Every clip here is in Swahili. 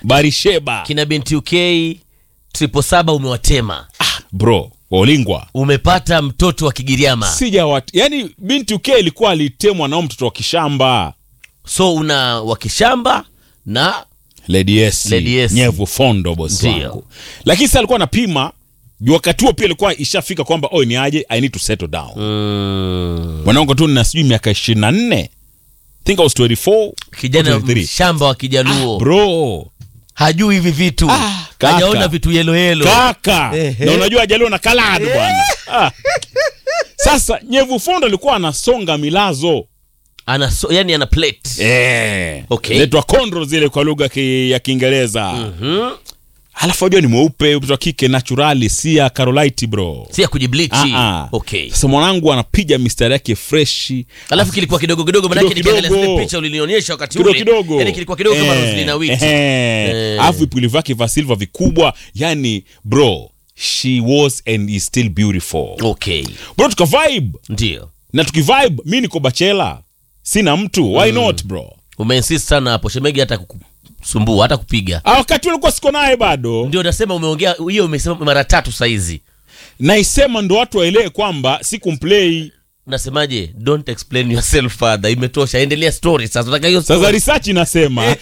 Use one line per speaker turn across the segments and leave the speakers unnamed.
barisheba
kina binti uk triple saba umewatema
bro waolingwa
umepata mtoto wa kigiriama
sijawat yani binti uk ilikuwa alitemwa nao mtoto wa kishamba
so una wakishamba na
Lady S,
Lady S.
nyevu fondo bosi
Ndio.
wangu lakini sasa alikuwa anapima juu wakati huo pia ilikuwa ishafika kwamba oi ni aje i need to settle down
mm,
mwanangu tu nina sijui miaka ishirini na nne think I was 24
kijana
23.
shamba wa kijaluo
bro
hajui hivi vitu
Ah, kaka.
hajaona vitu yelo yelo
kaka
Ehe.
na unajua ajaliwa na kaladu bwana ah. sasa nyevu fondo alikuwa anasonga milazo
ana so, yani ana plate
eh.
Okay.
Inaitwa kondro zile kwa lugha ki, ya kiingereza
Mhm.
alafu ajua ni mweupe mtoto wa kike naturali si ya carolite bro
si ya kujiblichi
Ah, ah.
okay
sasa mwanangu anapiga mistari yake freshi
alafu kilikuwa kidogo kidogo manake
Kidogo
nikiangalia
kidogo.
zile picha ulinionyesha wakati
kidogo
ule
kidogo
yani kilikuwa kidogo kama Roslina Witi
Eh. alafu vipuli vyake vya silva vikubwa yani bro she was and is still beautiful
okay
bro tukavibe
ndio
na tukivibe mi niko bachela sina mtu why not bro
umeinsist sana hapo shemegi hata kukusumbua hata kupiga
Ah, wakati ulikuwa siko naye bado
ndio nasema umeongea hiyo umesema mara tatu saizi
naisema ndo watu waelewe kwamba si kumplay
unasemaje don't explain yourself further imetosha endelea story sasa nataka hiyo
sasa
story.
research inasema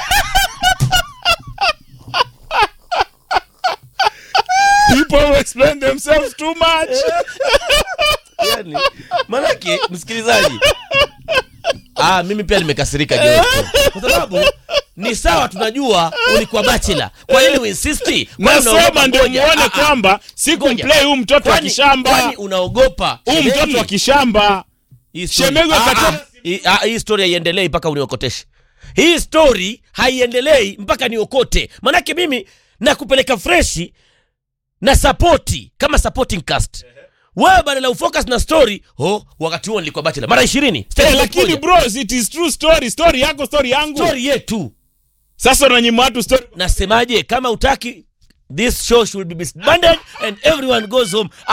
people explain themselves too much
yani, manake msikilizaji ah, mimi pia nimekasirika Josto kwa sababu ni sawa tunajua ulikuwa bachela kwa nini uinsisti Kwani
nasema
unaogopa?
ndio
Ngoja,
muone
ah, ah.
kwamba si
Ngoja.
kumplay huyu mtoto wa
Kwani-
kishamba
kwani unaogopa
huyu
Shemegi?
mtoto wa kishamba
Hii story-
Shemegi
Ah,
wakati-
ah, hii- ah, hii story haiendelei mpaka uniokoteshe hii story haiendelei mpaka niokote manake mimi nakupeleka freshi na sapoti kama supporting cast wewe badala ya ufocus na story oh, wakati huo nilikuwa bachelor mara ishirini
Eh, lakini bro it is true story story yako story yangu
story yetu
sasa unanyima watu story
nasemaje kama utaki this show should be disbanded and everyone goes home